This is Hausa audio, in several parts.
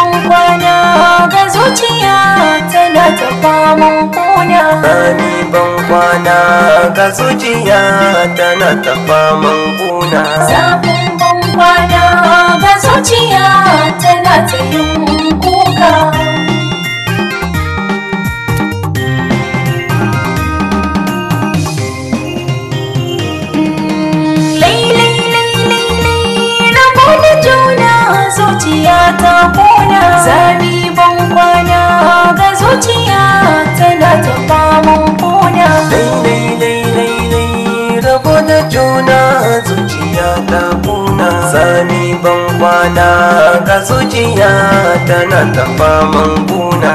ban kwana ga zuciya tana ta faman kuna Sami ban kwana ga zuciya tana ta faman kuna zafin ban kwana ga zuciya tana ta yin kuka rabo da juna zuciya ta kona zami ban kwana ga zuciya tana ta faman kona Lai lai lai lai lai rabo da juna zuciya ta kuna Sami ban kwana ga zuciya tana ta faman kuna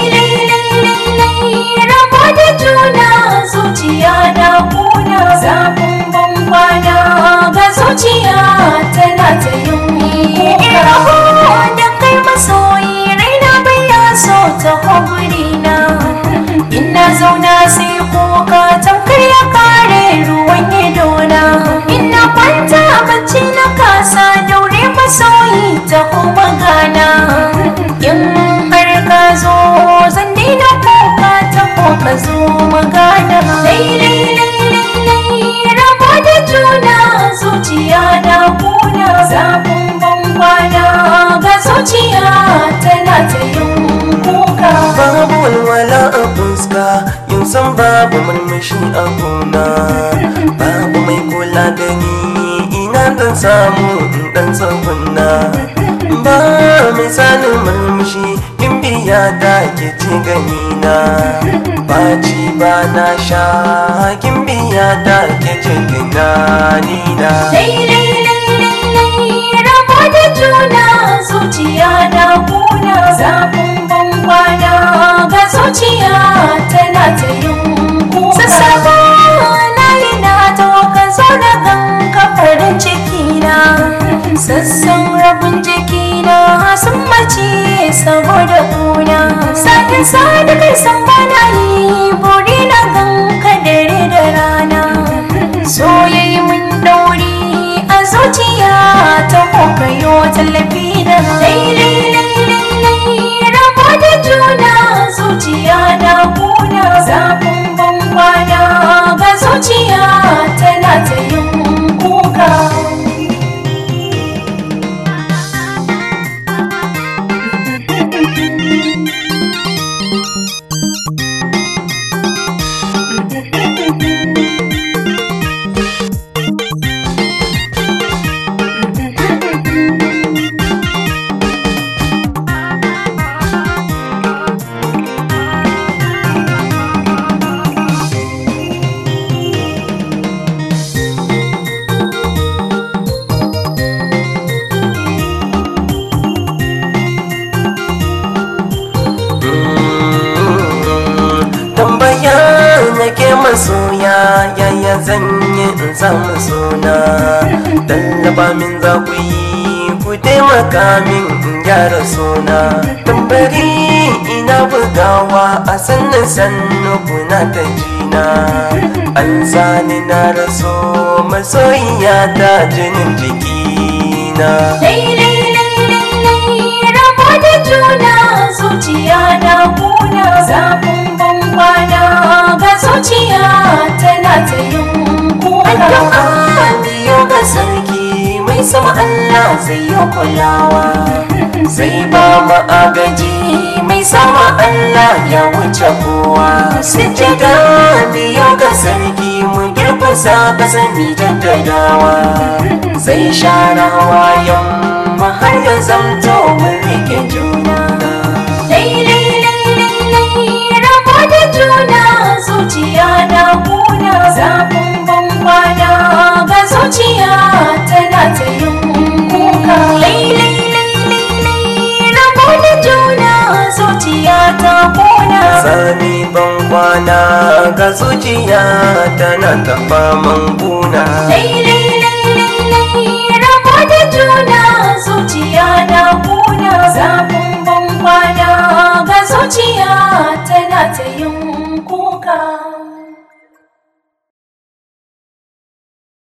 rabo da juna zuciya da kuna zafin ban kwana ga zuciya tana ta yin kuka rabo da kai masoyi raina bai ya so ta na ina zauna sai kuka tamkar ya kare ruwan idona ina kwanta bacci na kasa daure masoyi ta magana in har ka zo zan daina kuka ta ko ka zo magana rabo da juna zuciya da kuna zafin ban kwana ga zuciya tana ta yin kuka Babu walwala a fuska yin san babu murmushi a gona Babu mai kula da ni ina dan samu in dan tsagunna Ba misalin murmushi in biya da ke ci ganina Ba ci ba na sha kin biya da ke ci tunanina rabo da juna zuciya da kuna zafin ban kwana ga zuciya tana ta yin kuka sassaba na yi na ka zo da ganka farin ciki na sassan rabin jiki na sun mace saboda kuna sakin sa da kai san bana yi buri na ganka dare da rana soyayi mun dauri a zuciya ta kokayo tallafi da rabo da juna zuciya da kuna zafin ban kwana ga zuciya tana ta yin kuka tambaya nake masoya yaya zan yi in samu suna tallaba min za ku yi ku taimaka min in gyara suna tambari ina bugawa a sannan sannu kuna ta jina an sani na raso masoyiya ta jinin jikina rabo da juna zuciya da kuna zafin ban kwana ga zuciya tana ta yin kuka addu'a biyo ga sarki mai sama Allah zai yi kulawa zai ba mu agaji mai sama Allah ya wuce kowa sujjada biyo ga sarki mu girkusa kasa mi jaddadawa zai share hawayen mu har ya zamto mun rike juna rabo da juna zuciya da kuna zafin ban kwana ga zuciya tana ta yin kuka rabo da juna zuciya ta kuna sami ban kwana ga zuciya tana ta faman kuna Lai